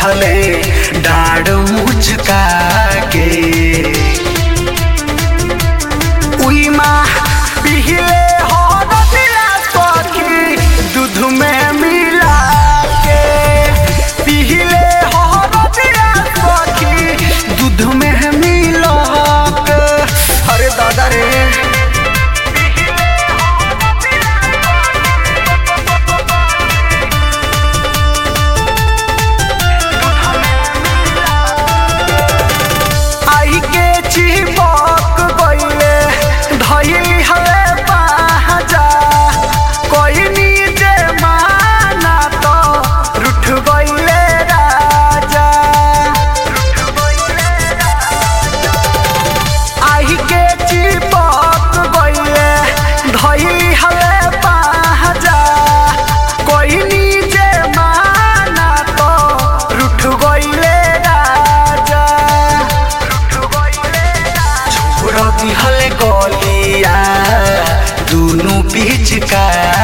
दिहले डाढ़ मुचका के उई माँ पिहिले हो रतिया सखी दूध में मिला के पिहिले हो रतिया सखी दूध में मिला के अरे दादा रे आई के चिपक गइले धइली हवे पाजा कोई नीचे माना तो रुठ गइले राजा आई के चिपक गइले धइली हवे पाजा कोई नीचे माना तो रुठ गइले राजा छोड़ दिहल गलिया दुनु पिचकारी